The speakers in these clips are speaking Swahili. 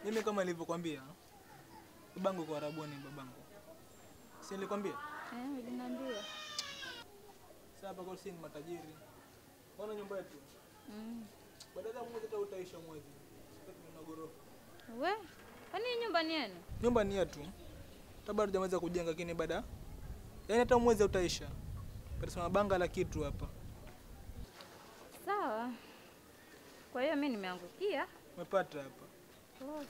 Mimi kama nilivyokuambia, babangu kwa Arabuni, babangu. Si nilikwambia? Eh, uliniambia. Sasa hapa kwa sisi ni matajiri. Ona nyumba yetu. Mm. Baada ya mwezi hata utaisha mwezi. Sasa tuna ghorofa. We, kwani hii nyumba ni yenu? Nyumba ni yetu. Hata bado hujamaliza kujenga lakini baada yaani hata mwezi utaisha. Pata banga la kitu hapa. Sawa. Kwa hiyo mimi nimeangukia. Umepata hapa. Close.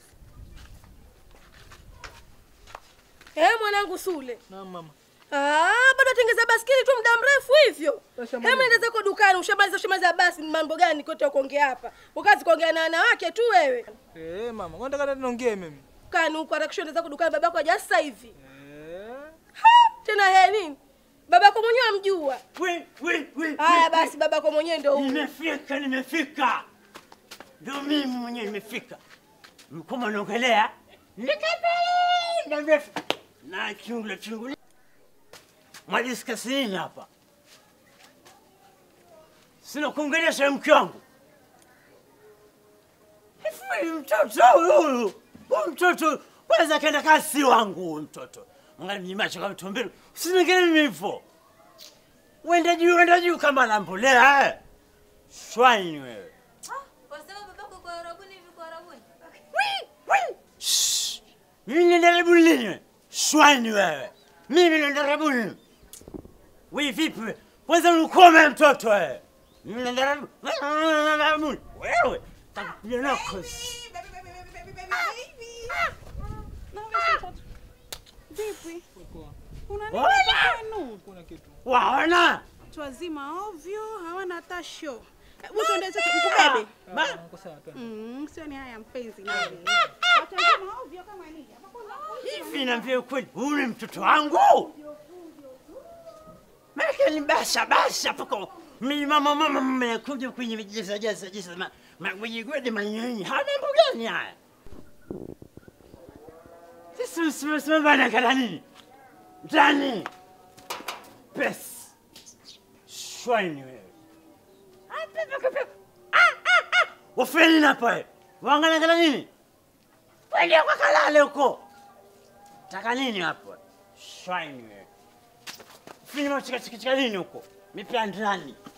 Eh, mwanangu Sule. Naam mama. Ah, bado atengeza baskeli tu muda mrefu hivyo. Sasa Hebu nenda zako dukani, ushamaliza ushamaliza basi ni mambo gani kote kuongea hapa? Ukazi kuongea na wanawake tu wewe. Eh, mama, unataka niongee mimi? Kani huko harakisha nenda zako dukani babako haja sasa hivi. Eh. Ha, tena he nini? Babako mwenyewe amjua. We, we, we, Haya we, basi babako mwenyewe ndio huyo. Nimefika, nimefika. Ndio mimi mwenyewe nimefika. Mkoma naongelea. Nikapenda mrefu. Na chungula chungula. Mwadiskasi nini hapa? Sina kuongelesha mke wangu. Hivi mtoto huyu, huyu mtoto kwanza kaenda kasi wangu huyu mtoto. Mwangalia mnyimacho kama tumbili. Usinigele mimi hivyo. Wenda juu, wenda juu kama nambolea eh. Swine wewe. Wasema babako kwa Arabuni hivi kwa Arabuni? Shh. Mimi nenda rabuni lini wewe? Swine wewe. Mimi nenda rabuni. Wewe vipi wewe? Kwanza unikome mtoto wewe. Mimi nenda rabuni. Wewe. Takupiga na kosi. Vipi? Poa. Una nini Wala! kwenu? Kuna kitu. Waona? Watu wazima ovyo, hawana hata show. Hebu tuende sote nikubebe. Ah, uko sawa tu. Mm, sio ni haya mpenzi nani. Watu wazima ovyo kama nini? Hapo kuna Hivi naambia ukweli, huyu ni mtoto wangu. Maana ni basha basha pako. Mimi mama mama mmekuja kwenye jeza jeza jeza ma magwiji manyinyi. Hana mambo gani haya? Sisi msimama bana kana nini? Ndani. Pes. Swine wewe. Ah, pepe pepe. Ah ah ah. Wafeli na pale. Waangalia kana nini? Kwenda kwa kalale huko. Taka nini hapo? Swine wewe. Fini machika chika chika nini huko? Mipya ndani.